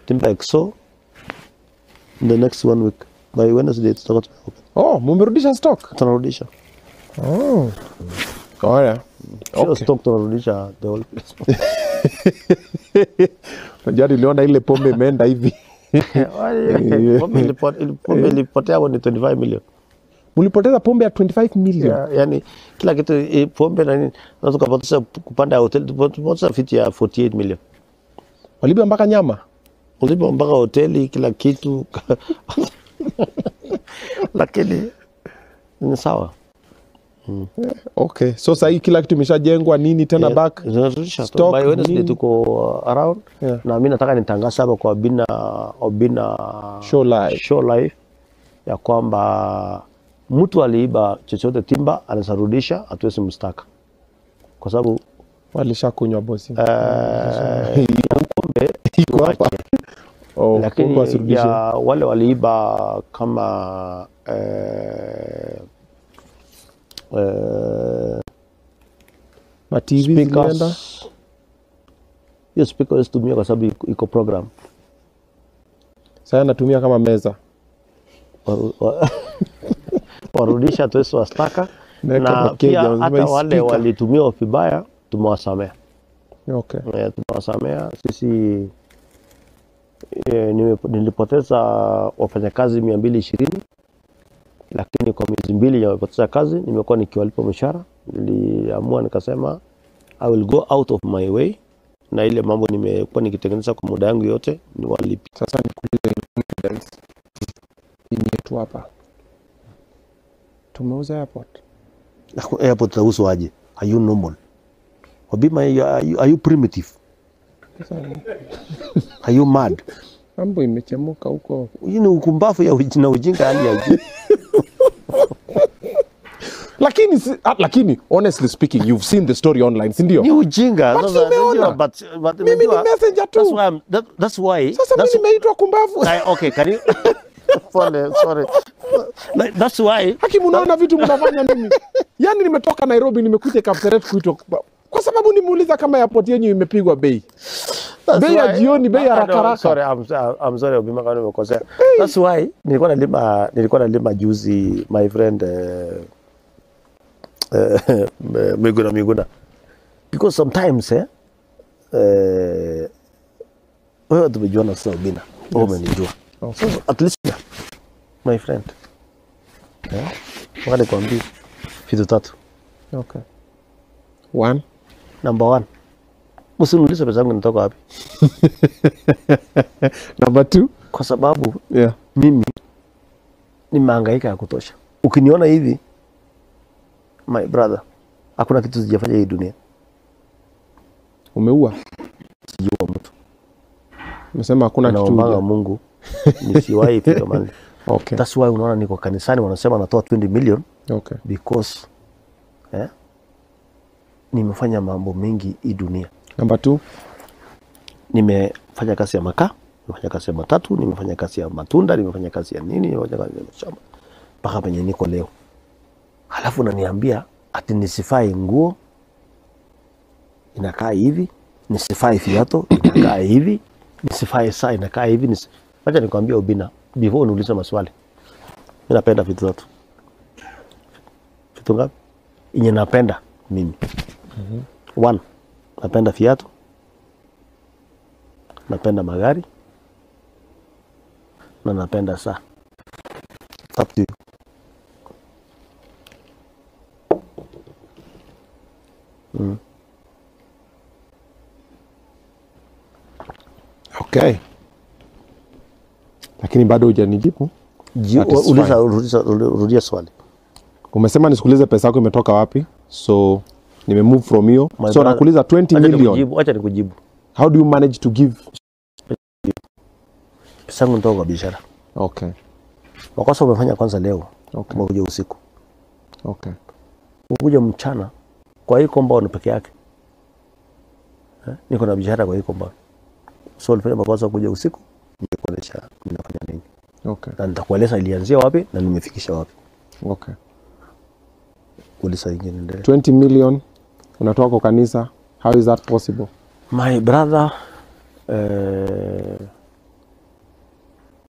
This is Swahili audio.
timber exo in the next one week by Wednesday tutakuwa tumeopen. Oh, mumerudisha stock. tunarudisha Oh. Oh, yeah. Sio Okay. stock tunarudisha the whole place Unajua niliona ile pombe imeenda hivi. Pombe ilipo- ili- pombe ilipotea hapo ni 25 million Mlipoteza pombe ya 25 million. Ya- yani kila kitu eh, pombe na nini unaweza kupoteza kupanda ya hoteli tupoteza fiti ya 48 million Waliba mpaka nyama. ulipo mpaka hoteli kila kitu lakini ni sawa Okay. So sasa hii kila kitu imeshajengwa nini tena Yeah, back? zinarudisha tu. stock, By Wednesday nini? tuko uh, around Yeah. na mi nataka nitangaza hapa kwa Obina, Obina Show live. show live ya kwamba mtu aliiba chochote timba anaweza rudisha, hatuwezi mstaka kwa sababu Walishakunywa bosi. eh, ya pombe Iko hapa. Oh, pombe lakini wasirudishe. ya wale waliiba kama eh, eh, Ma TV zilienda. speakers hiyo speaker isitumia kwa sababu iko- iko program Sasa natumia kama meza. Wa- wa- warudisha hatuwezi wastaka Naweka na makeja, pia lazima hata wale ispika. walitumia vibaya tumewasamea Okay. Eh, tumewasamea sisi eh, nime- nilipoteza wafanyakazi mia mbili ishirini lakini kwa miezi mbili yamepoteza kazi nimekuwa nikiwalipa mshahara niliamua nikasema I will go out of my way na ile mambo nimekuwa nikitengeneza kwa muda yangu yote niwalipi Sasa nikuulize in confidence. Hii yetu hapa. Tumeuza airport. airport itahusu aje are you normal wabima are you, are you primitive Sasa are you mad mambo imechemuka huko. hii ni ukumbafu ya uji- na ujinga hali ya juu Lakini si- ah, lakini honestly speaking you've seen the story online, si ndio? ni ujinga But Sasa, umeona? unajua, but- but Mimi ni unajua, messenger that's tu. why I'm- that- that's why Sasa that's- mimi nimeitwa kumbavu. I- okay can you Pole, sorry Like, that's why Haki, mnaona vitu mnafanya nini? Yaani nimetoka Nairobi nimekuja Kapseret kuitwa kumbavu. kwa sababu nimeuliza kama airport yenyu imepigwa bei. That's Bei ya why- jioni, bei ya Ah, haraka no, haraka. sorry, I'm, I'm sorry Obima kama nimekosea. That's why nilikuwa nalima nilikuwa nalima juzi my friend eh, eh, Miguna Miguna because sometimes eh, eh, wewe tumejuana sasa Obina, wewe umenijua Okay. so at least yeah, my friend eh, wakati nikwambie vitu tatu. Okay. One. Number one, msiniulize pesa yangu inatoka wapi, Number two. kwa sababu Yeah. mimi nimehangaika ya kutosha. Ukiniona hivi my brother, hakuna kitu sijafanya hii dunia, Umeua. sijua mtu. Umesema hakuna kitu. Naombanga huja- Mungu nisiwahi fika mahali. Okay. That's why unaona niko kanisani, wanasema natoa 20 million Okay. because eh, nimefanya mambo mengi hii dunia. Number two. Nimefanya kazi ya makaa, nimefanya kazi ya matatu, nimefanya kazi ya matunda, nimefanya kazi ya nini, nimefanya kazi ya mashamba mpaka penye niko leo. Halafu unaniambia ati nisifai nguo inakaa hivi, nisifai viatu inakaa hivi, nisifai saa inakaa hivi. Nisi... Wacha nikwambie Obina, before uniulize maswali, mi napenda vitu tatu. Vitu ngapi? Yenye napenda mimi. One, napenda viatu, napenda magari na napenda saa. It's up to you. Okay. Lakini bado hujanijibu. Ji- That is Uliza, rudia, rudia swali. Umesema nisikuulize pesa yako imetoka wapi? So nime move from hiyo. My So brother, nakuuliza 20 Wacha million. nikujibu, wacha nikujibu. How do you manage to give? Pesa yangu nitoka kwa biashara. Okay. Makosa umefanya kwanza leo, Okay. umekuja usiku, Okay. umekuja mchana kwa hii compound peke yake. Eh, Niko na biashara kwa hii compound. So ulifanya makosa kuja usiku, nikuonyesha ninafanya nini Okay. na nitakueleza ilianzia wapi na nimefikisha wapi. Okay. Uliza ingine endelee. 20 million unatoka kwa kanisa. How is that possible? My brother, eh,